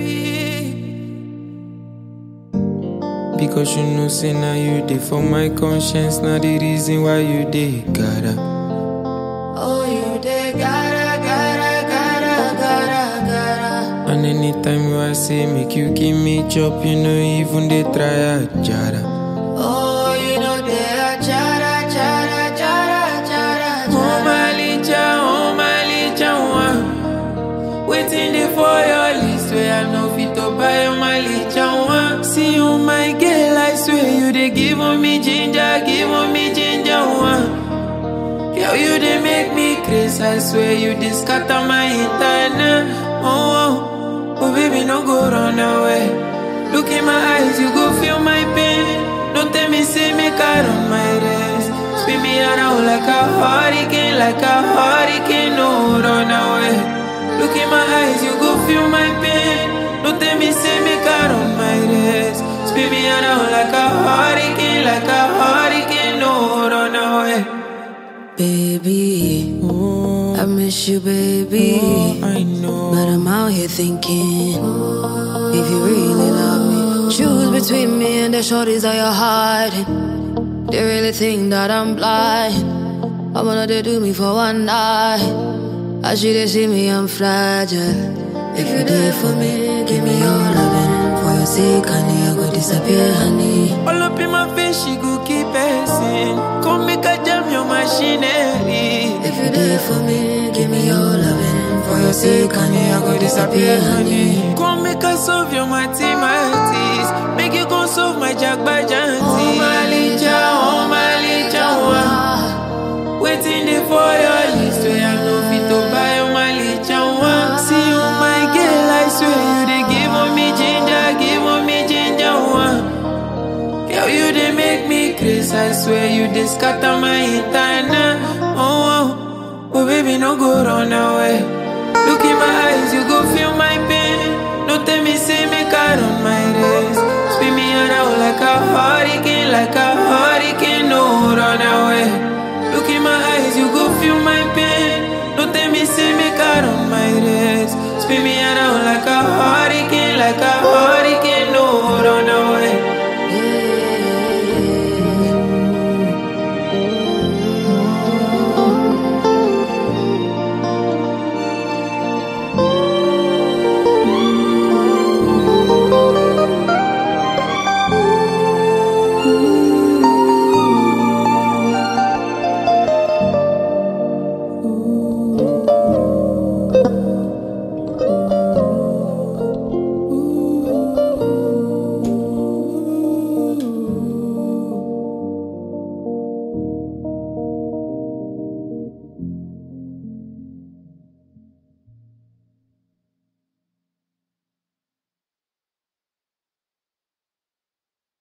Because you know, say now you dey for my conscience. Now the reason why you dey gotta. Oh, you dey gotta, gotta, gotta, gotta, gotta. And anytime you I say make you give me chop, you know even they try a jara. Oh, you know they are chara, chara, chara, chara, Oh chara. my licha, oh my licha, one. Waiting there for your list where I know fit to buy oh my licha, one. See you, my girl, I swear you they give on me ginger, give on me ginger, one. Girl, you they make me crazy, I swear you they scatter my entire Oh, oh, oh, baby, no go run away. Look in my eyes, you go feel my pain. Don't tell me, say me car on my race. Spin me around like a hurricane, like a hurricane, no run away. Look in my eyes, you go feel my pain. Don't tell me, say me car on my race. Spin me around like a hurricane, like a hurricane, no run away. Baby, Oh, I miss you, baby. I know. But I'm out here thinking, if you really love me, choose between me and the shorties that you're hiding. They really think that I'm blind. I wanna they do me for one night. I should they see me, I'm fragile. If you there for me, give me your loving. For your sake, honey, I go disappear, honey. All up in my face, she go keep passing. Come make a jam your machinery. If you there for me, give me your loving. For your sake, honey, I go disappear, honey. Come make us solve your mathematics. Make you go solve my jagbajanti. Oh my licha, oh my licha, wa. Waiting there for your list where I know fit to buy oh my licha, wa. See you, my girl, I swear you they give on me ginger, give on me ginger, wa. Girl, you they make me crazy. I swear you they scatter my entire Oh, oh, oh, baby, no go run away. Look in my eyes, you go feel my pain. Don't tell me, say me car on my race. Spin me around like a hurricane, like a hurricane, no run away. Look in my eyes, you go feel my pain. Don't tell me, say me car on my race. Spin me around